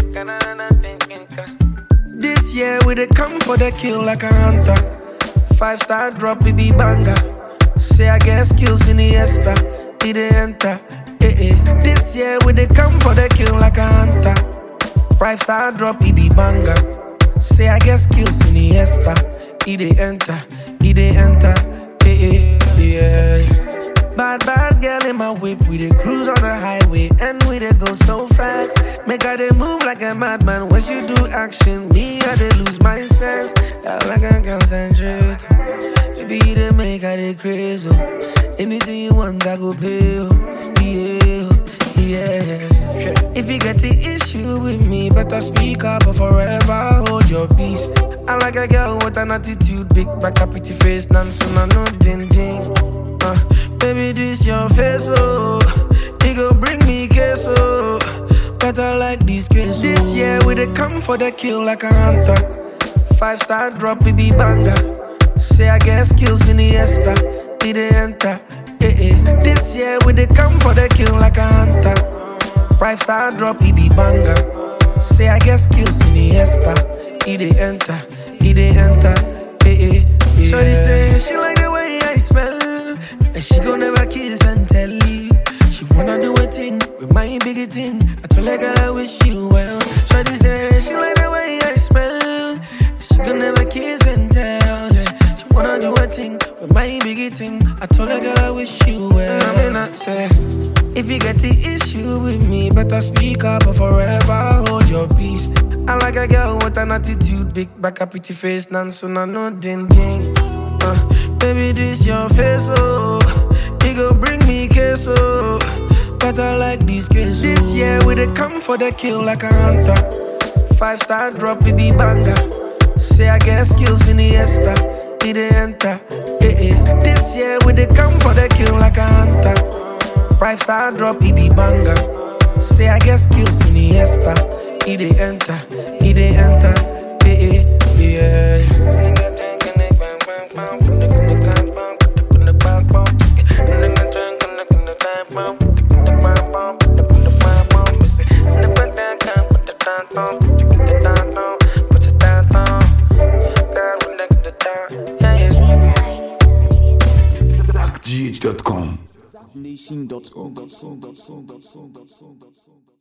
This year we dey come for the kill like a hunter. Five star drop, it be banger. Say I get skills in the esta, it dey enter. Eh eh. This year we dey come for the kill like a hunter. Five star drop, it be banger. Say I get skills in the esta, it dey enter, it dey enter. Eh eh. Yeah. Bad, bad girl in my whip. We dey cruise on the highway and we dey go so fast. Make her dey move like a madman. When she do action, me I dey lose my sense. That like I concentrate. Baby, you dey make her dey crazy. oh. Anything you want, I go pay. oh. Yeah, oh, yeah. If you get the issue with me, better speak up or forever hold your peace. I like a girl with an attitude, big back, a pretty face, none soon I know ding ding. Uh, baby, this your face, oh. It go bring me case, oh. Better like this case. This year we dey come for the kill like a hunter. Five star drop, it be banger. Say I get skills in the esta, it dey enter. Eh eh. This year we dey come for the kill like a hunter. Five star drop, it be banger. Say I get skills in the esta, it dey enter, it dey enter. Eh eh. Yeah. Shorty say she like the way I smell, and she gon' never kiss and tell. She wanna do a thing with my biggie thing. I told her girl I wish you well. Shorty say she like the way I smell, and she gon' never kiss and tell. Yeah. She wanna do a thing with my biggie thing. I told her girl I wish you well. I mean I say. If you get the issue with me, better speak up or forever hold your peace. I like a girl with an attitude, big back, a pretty face, none soon I know ding ding. Uh, baby, this your face, oh. It go bring me case, oh. Better like this case. This year we dey come for the kill like a hunter. Five star drop, it be banger. Say I get skills in the esta, it dey enter. Eh eh. This year we dey come for the kill like a hunter. Five star drop, it be banger. Say I get skills in the esta, it dey enter, it dey enter. Eh eh. Yeah. ZackGH.com. Nation.org.